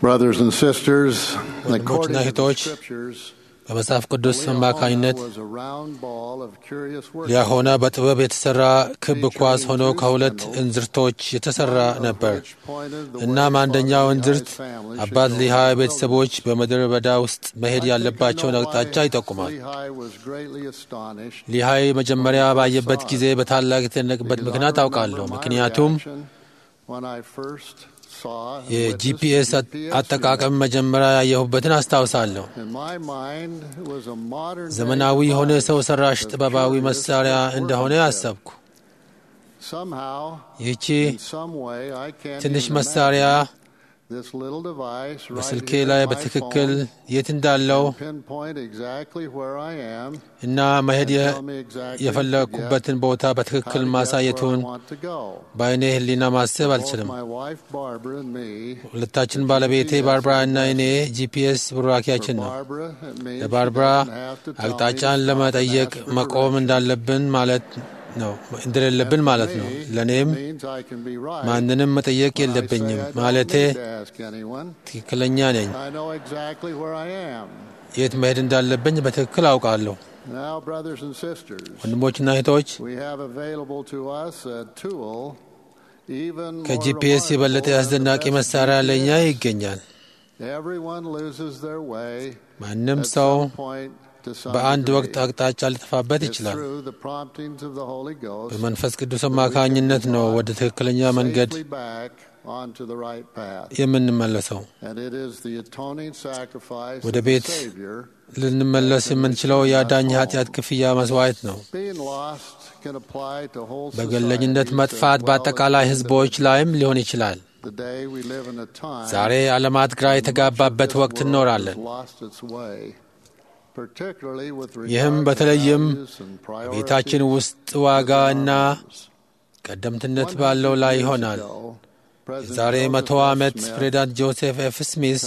Brothers and sisters, ወንድሞችና according to the እህቶች scriptures, በመጽሐፍ ቅዱስ Liahona አማካኝነት was a round ball of curious work. ሊያሆና በጥበብ የተሰራ ክብ ኳስ ሆኖ ከሁለት እንዝርቶች የተሰራ ነበር። እናም አንደኛው እንዝርት አባት ሊሃይ ቤተሰቦች በምድረ በዳ ውስጥ መሄድ ያለባቸውን አቅጣጫ ይጠቁማል። ሊሃይ መጀመሪያ ባየበት ጊዜ በታላቅ የተደነቅበት ምክንያት አውቃለሁ። ምክንያቱም የጂፒኤስ አጠቃቀም መጀመሪያ ያየሁበትን አስታውሳለሁ። ዘመናዊ የሆነ ሰው ሰራሽ ጥበባዊ መሳሪያ እንደሆነ አሰብኩ። ይህቺ ትንሽ መሳሪያ በስልኬ ላይ በትክክል የት እንዳለው እና መሄድ የፈለግኩበትን ቦታ በትክክል ማሳየቱን በአይኔ ሕሊና ማሰብ አልችልም። ሁለታችን ባለቤቴ ባርብራ እና እኔ ጂፒኤስ ቡራኪያችን ነው። ለባርብራ አቅጣጫን ለመጠየቅ መቆም እንዳለብን ማለት ነው እንደሌለብን ማለት ነው። ለእኔም ማንንም መጠየቅ የለብኝም ማለቴ ትክክለኛ ነኝ። የት መሄድ እንዳለብኝ በትክክል አውቃለሁ። ወንድሞችና እህቶች ከጂፒኤስ የበለጠ አስደናቂ መሳሪያ ለእኛ ይገኛል። ማንም ሰው በአንድ ወቅት አቅጣጫ ሊጠፋበት ይችላል። በመንፈስ ቅዱስ አማካኝነት ነው ወደ ትክክለኛ መንገድ የምንመለሰው። ወደ ቤት ልንመለስ የምንችለው የአዳኝ ኃጢአት ክፍያ መስዋዕት ነው። በገለኝነት መጥፋት በአጠቃላይ ሕዝቦች ላይም ሊሆን ይችላል። ዛሬ ዓለማት ግራ የተጋባበት ወቅት እንኖራለን። ይህም በተለይም ቤታችን ውስጥ ዋጋ እና ቀደምትነት ባለው ላይ ይሆናል። የዛሬ መቶ ዓመት ፕሬዚዳንት ጆሴፍ ኤፍ ስሚስ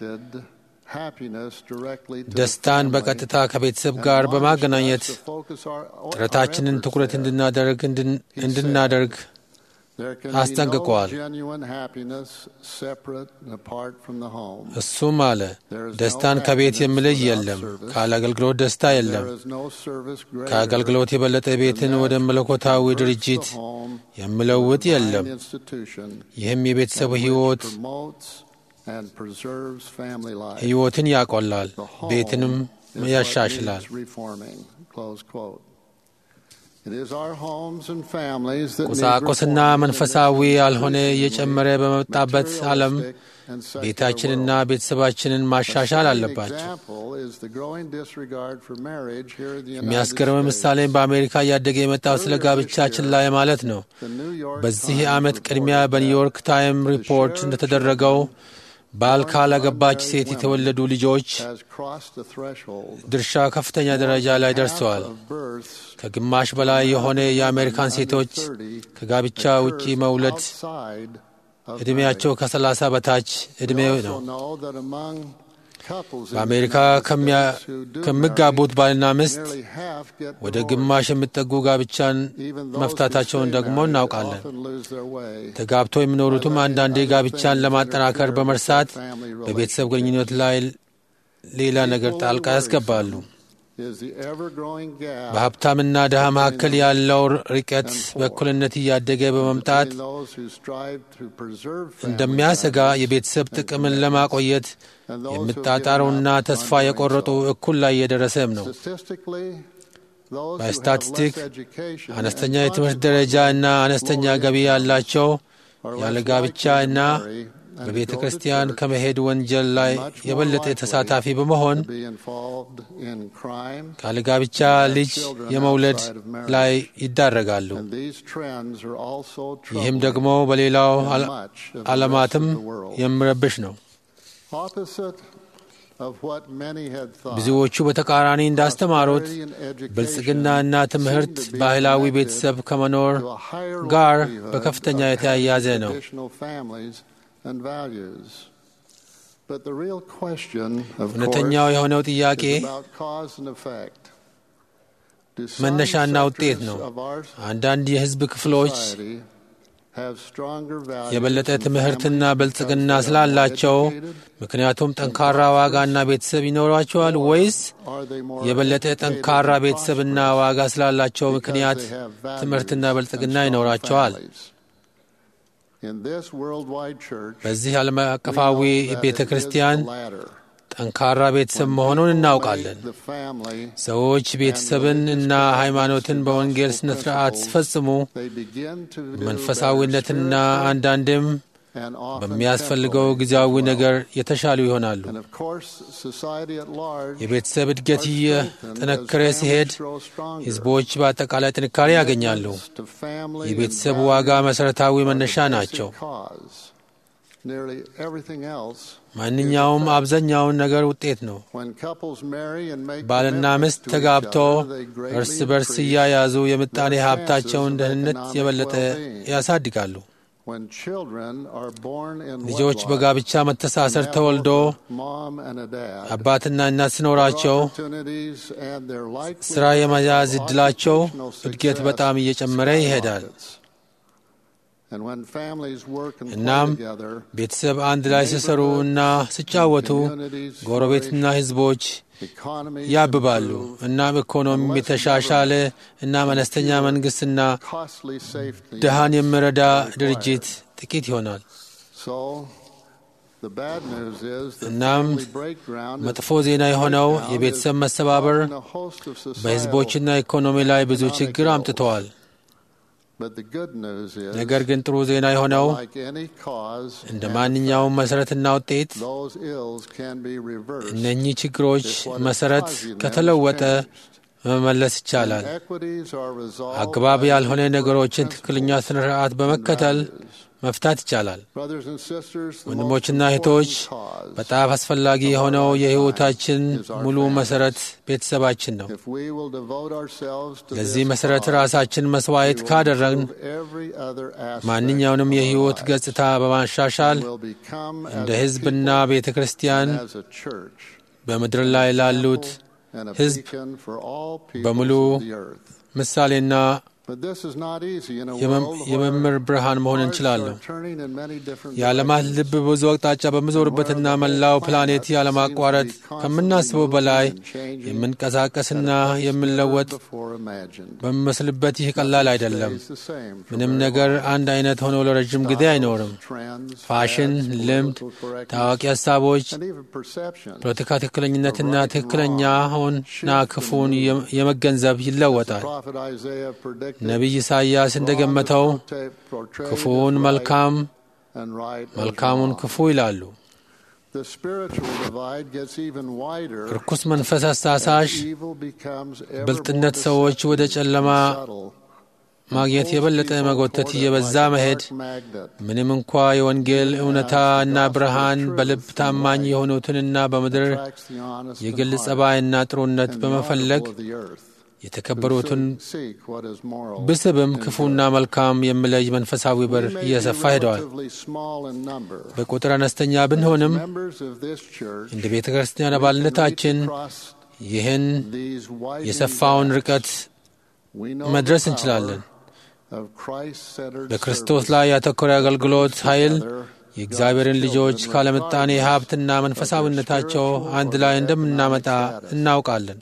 ደስታን በቀጥታ ከቤተሰብ ጋር በማገናኘት ጥረታችንን ትኩረት እንድናደርግ እንድናደርግ አስጠንቅቀዋል። እሱም አለ ደስታን ከቤት የሚለይ የለም፣ ካለ አገልግሎት ደስታ የለም። ከአገልግሎት የበለጠ ቤትን ወደ መለኮታዊ ድርጅት የሚለውጥ የለም። ይህም የቤተሰቡ ሕይወት ሕይወትን ያቆላል፣ ቤትንም ያሻሽላል። ቁሳቁስና መንፈሳዊ ያልሆነ እየጨመረ በመጣበት ዓለም ቤታችንና ቤተሰባችንን ማሻሻል አለባቸው። የሚያስገርም ምሳሌም በአሜሪካ እያደገ የመጣው ስለ ጋብቻችን ላይ ማለት ነው። በዚህ ዓመት ቅድሚያ በኒውዮርክ ታይም ሪፖርት እንደተደረገው ባል ካላገባች ሴት የተወለዱ ልጆች ድርሻ ከፍተኛ ደረጃ ላይ ደርሰዋል። ከግማሽ በላይ የሆነ የአሜሪካን ሴቶች ከጋብቻ ውጪ መውለድ ዕድሜያቸው ከሰላሳ በታች ዕድሜ ነው። በአሜሪካ ከሚጋቡት ባልና ሚስት ወደ ግማሽ የሚጠጉ ጋብቻን መፍታታቸውን ደግሞ እናውቃለን። ተጋብቶ የሚኖሩትም አንዳንዴ ጋብቻን ለማጠናከር በመርሳት በቤተሰብ ግንኙነት ላይ ሌላ ነገር ጣልቃ ያስገባሉ። በሀብታምና ድሃ መካከል ያለው ርቀት በእኩልነት እያደገ በመምጣት እንደሚያሰጋ የቤተሰብ ጥቅምን ለማቆየት የሚጣጣሩና ተስፋ የቆረጡ እኩል ላይ እየደረሰም ነው። በስታቲስቲክ አነስተኛ የትምህርት ደረጃ እና አነስተኛ ገቢ ያላቸው ያለ ጋብቻ እና በቤተ ክርስቲያን ከመሄድ ወንጀል ላይ የበለጠ ተሳታፊ በመሆን ካለ ጋብቻ ልጅ የመውለድ ላይ ይዳረጋሉ። ይህም ደግሞ በሌላው ዓለማትም የሚረብሽ ነው። ብዙዎቹ በተቃራኒ እንዳስተማሩት ብልጽግናና ትምህርት ባህላዊ ቤተሰብ ከመኖር ጋር በከፍተኛ የተያያዘ ነው። እውነተኛው የሆነው ጥያቄ መነሻና ውጤት ነው። አንዳንድ የሕዝብ ክፍሎች የበለጠ ትምህርትና ብልጽግና ስላላቸው ምክንያቱም ጠንካራ ዋጋና ቤተሰብ ይኖሯቸዋል ወይስ የበለጠ ጠንካራ ቤተሰብና ዋጋ ስላላቸው ምክንያት ትምህርትና ብልጽግና ይኖራቸዋል? በዚህ ዓለም አቀፋዊ ቤተ ክርስቲያን ጠንካራ ቤተሰብ መሆኑን እናውቃለን። ሰዎች ቤተሰብን እና ሃይማኖትን በወንጌል ስነ ስርዓት ሲፈጽሙ መንፈሳዊነትና አንዳንድም በሚያስፈልገው ጊዜያዊ ነገር የተሻሉ ይሆናሉ። የቤተሰብ እድገት እየጠነከረ ሲሄድ ሕዝቦች በአጠቃላይ ጥንካሬ ያገኛሉ። የቤተሰብ ዋጋ መሠረታዊ መነሻ ናቸው። ማንኛውም አብዛኛውን ነገር ውጤት ነው። ባልና ሚስት ተጋብተው እርስ በርስ እያያዙ የምጣኔ ሀብታቸውን ደህንነት የበለጠ ያሳድጋሉ። ልጆች በጋብቻ መተሳሰር ተወልዶ አባትና እናት ሲኖራቸው ሥራ የመያዝ ዕድላቸው እድገት በጣም እየጨመረ ይሄዳል። እናም ቤተሰብ አንድ ላይ ሲሰሩ እና ሲጫወቱ ጎረቤትና ሕዝቦች ያብባሉ። እናም ኢኮኖሚም የተሻሻለ እና መለስተኛ መንግሥትና ድሃን የሚረዳ ድርጅት ጥቂት ይሆናል። እናም መጥፎ ዜና የሆነው የቤተሰብ መሰባበር በሕዝቦችና ኢኮኖሚ ላይ ብዙ ችግር አምጥተዋል። ነገር ግን ጥሩ ዜና የሆነው እንደ ማንኛውም መሠረትና ውጤት እነኚህ ችግሮች መሠረት ከተለወጠ መመለስ ይቻላል። አግባብ ያልሆነ ነገሮችን ትክክለኛ ስነ ስርዓት በመከተል መፍታት ይቻላል። ወንድሞችና እህቶች፣ በጣም አስፈላጊ የሆነው የሕይወታችን ሙሉ መሠረት ቤተሰባችን ነው። ለዚህ መሠረት ራሳችን መሥዋዕት ካደረግን ማንኛውንም የሕይወት ገጽታ በማሻሻል እንደ ሕዝብና ቤተ ክርስቲያን በምድር ላይ ላሉት ሕዝብ በሙሉ ምሳሌና የመምህር ብርሃን መሆን እንችላለን። የዓለማት ልብ ብዙ አቅጣጫ በምዞርበትና መላው ፕላኔት ያለማቋረጥ ከምናስበው በላይ የምንቀሳቀስና የምንለወጥ በሚመስልበት ይህ ቀላል አይደለም። ምንም ነገር አንድ አይነት ሆኖ ለረዥም ጊዜ አይኖርም። ፋሽን፣ ልምድ፣ ታዋቂ ሀሳቦች፣ ፖለቲካ ትክክለኝነትና ትክክለኛውንና ክፉን የመገንዘብ ይለወጣል። ነቢይ ኢሳይያስ እንደገመተው ክፉውን መልካም፣ መልካሙን ክፉ ይላሉ። ርኩስ መንፈስ አሳሳሽ ብልጥነት ሰዎች ወደ ጨለማ ማግኘት የበለጠ መጎተት እየበዛ መሄድ ምንም እንኳ የወንጌል እውነታ እና ብርሃን በልብ ታማኝ የሆኑትንና በምድር የግል ጸባይና ጥሩነት በመፈለግ የተከበሩትን ብስብም ክፉና መልካም የሚለይ መንፈሳዊ በር እየሰፋ ሄደዋል። በቁጥር አነስተኛ ብንሆንም እንደ ቤተ ክርስቲያን አባልነታችን ይህን የሰፋውን ርቀት መድረስ እንችላለን። በክርስቶስ ላይ ያተኮረ አገልግሎት ኃይል የእግዚአብሔርን ልጆች ካለምጣኔ ሀብትና መንፈሳዊነታቸው አንድ ላይ እንደምናመጣ እናውቃለን።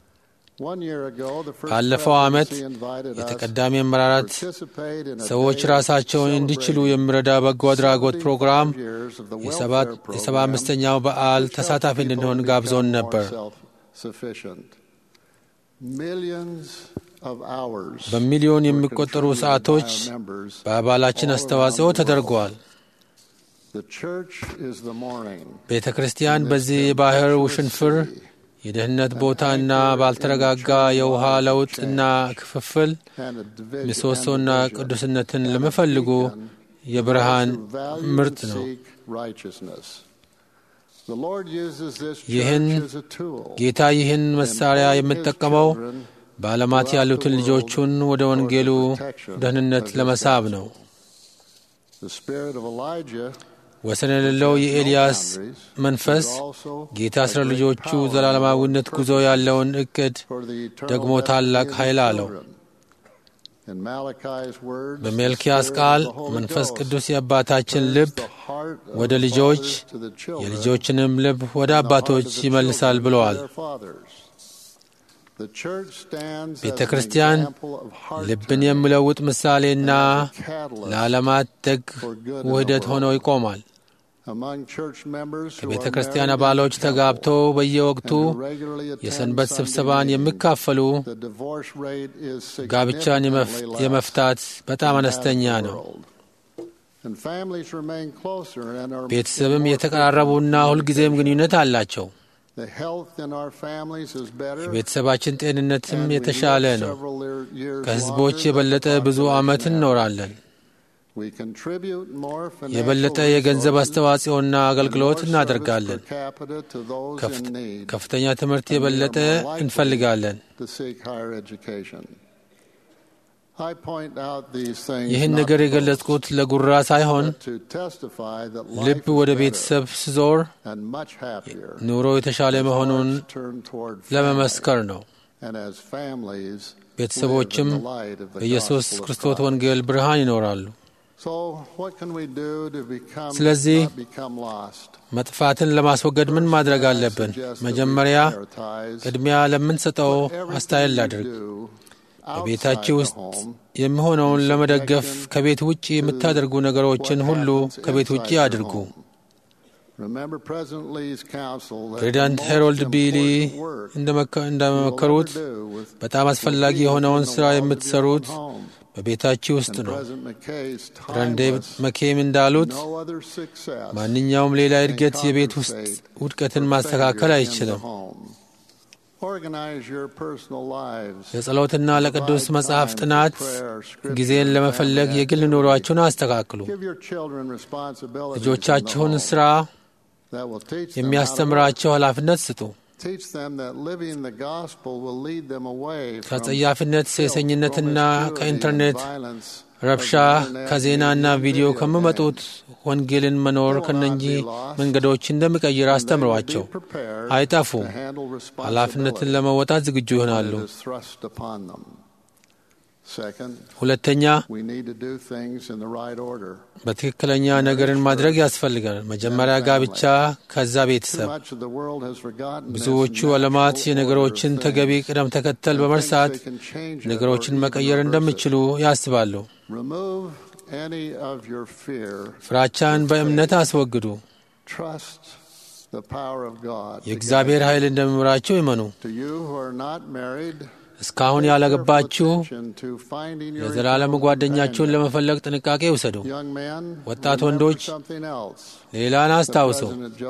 ባለፈው ዓመት የተቀዳሚ አመራራት ሰዎች ራሳቸውን እንዲችሉ የሚረዳ በጎ አድራጎት ፕሮግራም የሰባ አምስተኛው በዓል ተሳታፊ እንድንሆን ጋብዞን ነበር። በሚሊዮን የሚቆጠሩ ሰዓቶች በአባላችን አስተዋጽኦ ተደርገዋል። ቤተ ክርስቲያን በዚህ የባህር ውሽንፍር የደህንነት ቦታና ባልተረጋጋ የውሃ ለውጥና ክፍፍል ምሰሶና ቅዱስነትን ለሚፈልጉ የብርሃን ምርጥ ነው። ይህን ጌታ ይህን መሳሪያ የምጠቀመው በዓለማት ያሉትን ልጆቹን ወደ ወንጌሉ ደህንነት ለመሳብ ነው። ወሰን የሌለው የኤልያስ መንፈስ ጌታ ስለ ልጆቹ ዘላለማዊነት ጉዞ ያለውን እቅድ ደግሞ ታላቅ ኃይል አለው። In Malachi's words, the በሜልኪያስ Spirit ቃል of the Holy መንፈስ Ghost ቅዱስ የአባታችን turns ልብ the heart of ወደ the ልጆች fathers to the children, የልጆችንም ልብ ወደ and the heart አባቶች of the ይመልሳል children to ብለዋል። their fathers. The church stands as ቤተ an ክርስቲያን example of heart ልብን turning የሚለውጥ ምሳሌና and as a catalyst ለዓለማት ደግ for good in the ውህደት ሆኖ world. ይቆማል። Among church members who ከቤተ are ክርስቲያን married in አባሎች the ተጋብተው temple በየወቅቱ and who regularly attend የሰንበት Sunday ስብሰባን meetings, የሚካፈሉ the divorce rate is ጋብቻን የመፍ- significantly less የመፍታት በጣም than that of አነስተኛ the ነው። world. And families remain closer and are ቤተሰብም more የተቀራረቡና frequent ሁልጊዜም communication. ግንኙነት አላቸው። The health in our families is better, የቤተሰባችን ጤንነትም and we የተሻለ live ነው። several year- years ከህዝቦች longer than የበለጠ the ብዙ population ዓመት average. እንኖራለን። We contribute more financial የበለጠ የገንዘብ resources አስተዋጽኦና and አገልግሎት more እናደርጋለን። service per capita to those ከፍት- in need ከፍተኛ ትምህርት and we are የበለጠ more likely እንፈልጋለን። to seek higher education. I point out these things ይህን not ነገር to የገለጽኩት ለጉራ ሳይሆን but to testify that ልብ life is ወደ better ቤተሰብ ስዞር and much happier ኑሮ የተሻለ as መሆኑን hearts turn toward family ለመመስከር ነው። and as families ቤተሰቦችም live in the light of the በኢየሱስ gospel of ክርስቶስ Christ. ወንጌል ብርሃን ይኖራሉ። So what can we do to become ስለዚህ not become lost? መጥፋትን ለማስወገድ ምን ማድረግ አለብን? መጀመሪያ ቅድሚያ ለምንሰጠው አስተያየት ላድርግ። በቤታችሁ ውስጥ የሚሆነውን ለመደገፍ ከቤት ውጭ የምታደርጉ ነገሮችን ሁሉ ከቤት ውጭ አድርጉ። ፕሬዚዳንት ሄሮልድ ቢሊ እንደመከ- እንደመከሩት በጣም አስፈላጊ የሆነውን ሥራ የምትሰሩት በቤታችሁ ውስጥ ነው። ረንዴ መኬም እንዳሉት ማንኛውም ሌላ እድገት የቤት ውስጥ ውድቀትን ማስተካከል አይችልም። ለጸሎትና ለቅዱስ መጽሐፍ ጥናት ጊዜን ለመፈለግ የግል ኑሯችሁን አስተካክሉ። ልጆቻችሁን ሥራ የሚያስተምራቸው ኃላፊነት ስጡ። ከጸያፊነት፣ ሴሰኝነትና ከኢንተርኔት ረብሻ፣ ከዜናና ቪዲዮ ከሚመጡት ወንጌልን መኖር ከነኚህ መንገዶች እንደሚቀይር አስተምሯቸው። አይጠፉም። ኃላፊነትን ለመወጣት ዝግጁ ይሆናሉ። ሁለተኛ በትክክለኛ ነገርን ማድረግ ያስፈልጋል። መጀመሪያ ጋብቻ፣ ከዛ ቤተሰብ። ብዙዎቹ ዓለማት የነገሮችን ተገቢ ቅደም ተከተል በመርሳት ነገሮችን መቀየር እንደሚችሉ ያስባሉ። ፍራቻን በእምነት አስወግዱ። የእግዚአብሔር ኃይል እንደሚምራቸው ይመኑ። እስካሁን ያላገባችሁ የዘላለም ጓደኛችሁን ለመፈለግ ጥንቃቄ ውሰዱ። ወጣት ወንዶች ሌላን አስታውሱ።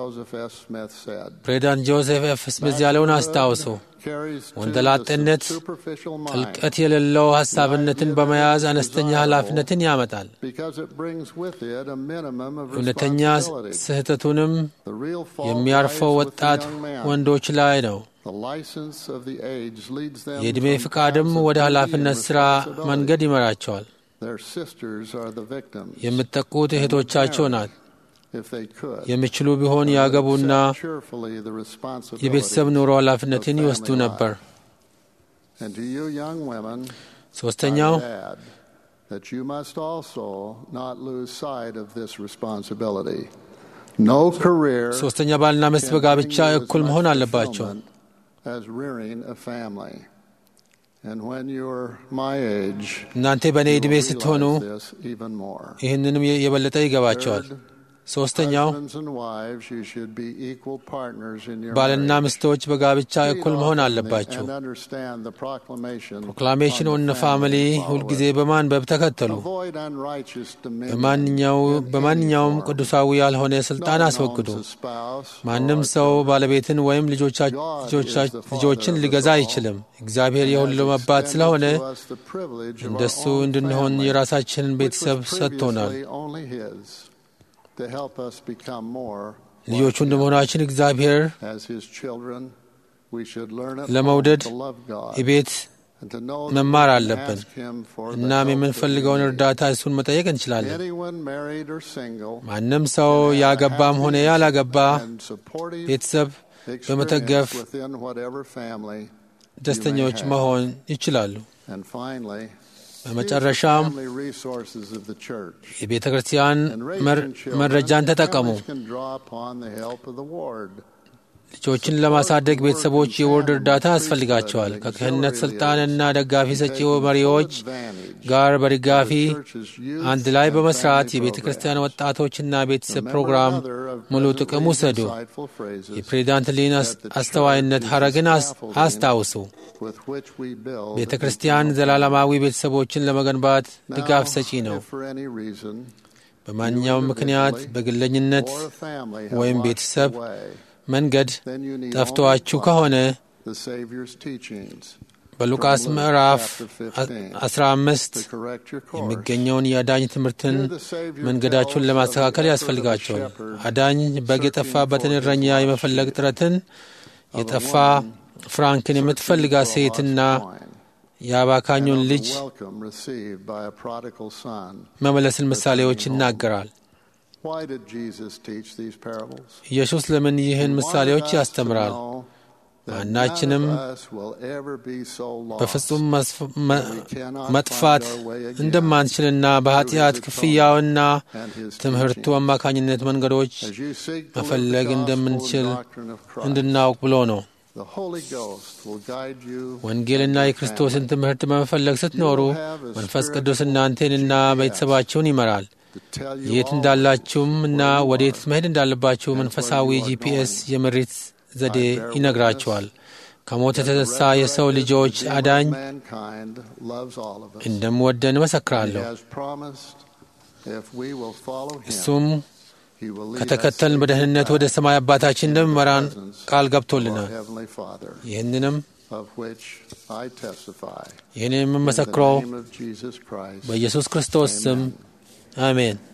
ፕሬዚዳንት ጆሴፍ ኤፍ ስሚዝ ያለውን አስታውሱ። ወንደላጤነት ጥልቀት የሌለው ሐሳብነትን በመያዝ አነስተኛ ኃላፊነትን ያመጣል። እውነተኛ ስህተቱንም የሚያርፈው ወጣት ወንዶች ላይ ነው። የዕድሜ ፍቃድም ወደ ኃላፊነት ሥራ መንገድ ይመራቸዋል። የምትጠቁት እህቶቻቸው ናት። የሚችሉ ቢሆን ያገቡና የቤተሰብ ኑሮ ኃላፊነትን ይወስዱ ነበር። ሦስተኛው ሦስተኛ ባልና ሚስት በጋብቻ እኩል መሆን አለባቸው። እናንተ በእኔ ዕድሜ ስትሆኑ ይህንንም የበለጠ ይገባቸዋል። ሶስተኛው ባልና ሚስቶች በጋብቻ እኩል መሆን አለባቸው። ፕሮክላሜሽን ኦን ፋሚሊ ሁልጊዜ በማንበብ ተከተሉ። በማንኛውም ቅዱሳዊ ያልሆነ ስልጣን አስወግዱ። ማንም ሰው ባለቤትን ወይም ልጆችን ሊገዛ አይችልም። እግዚአብሔር የሁሉም አባት ስለሆነ እንደሱ እንድንሆን የራሳችንን ቤተሰብ ሰጥቶናል። ልጆቹ እንደመሆናችን እግዚአብሔር ለመውደድ እቤት መማር አለብን። እናም የምንፈልገውን እርዳታ እሱን መጠየቅ እንችላለን። ማንም ሰው ያገባም ሆነ ያላገባ ቤተሰብ በመተገፍ ደስተኞች መሆን ይችላሉ። በመጨረሻም የቤተ ክርስቲያን መረጃን ተጠቀሙ። ልጆችን ለማሳደግ ቤተሰቦች የወርድ እርዳታ ያስፈልጋቸዋል። ከክህነት ስልጣንና ደጋፊ ሰጪ መሪዎች ጋር በድጋፊ አንድ ላይ በመስራት የቤተ ክርስቲያን ወጣቶችና ቤተሰብ ፕሮግራም ሙሉ ጥቅም ውሰዱ። የፕሬዚዳንት ሊን አስተዋይነት ሐረግን አስታውሱ። ቤተ ክርስቲያን ዘላለማዊ ቤተሰቦችን ለመገንባት ድጋፍ ሰጪ ነው። በማንኛውም ምክንያት በግለኝነት ወይም ቤተሰብ መንገድ ጠፍቶአችሁ ከሆነ በሉቃስ ምዕራፍ 15 የሚገኘውን የአዳኝ ትምህርትን መንገዳችሁን ለማስተካከል ያስፈልጋቸዋል። አዳኝ በግ የጠፋበትን እረኛ የመፈለግ ጥረትን የጠፋ ፍራንክን የምትፈልጋ ሴትና የአባካኙን ልጅ መመለስን ምሳሌዎች ይናገራል። ኢየሱስ ለምን ይህን ምሳሌዎች ያስተምራል? ማናችንም በፍጹም መጥፋት እንደማንችልና በኃጢአት ክፍያውና ትምህርቱ አማካኝነት መንገዶች መፈለግ እንደምንችል እንድናውቅ ብሎ ነው። ወንጌልና የክርስቶስን ትምህርት በመፈለግ ስትኖሩ መንፈስ ቅዱስ እናንተንና ቤተሰባችሁን ይመራል። የት እንዳላችሁም እና ወዴት መሄድ እንዳለባችሁ መንፈሳዊ ጂፒኤስ የምሪት ዘዴ ይነግራችኋል። ከሞት የተነሳ የሰው ልጆች አዳኝ እንደምወደን እመሰክራለሁ። እሱም ከተከተልን በደህንነት ወደ ሰማይ አባታችን እንደሚመራን ቃል ገብቶልናል። ይህንንም ይህን የምመሰክረው በኢየሱስ ክርስቶስ ስም አሜን።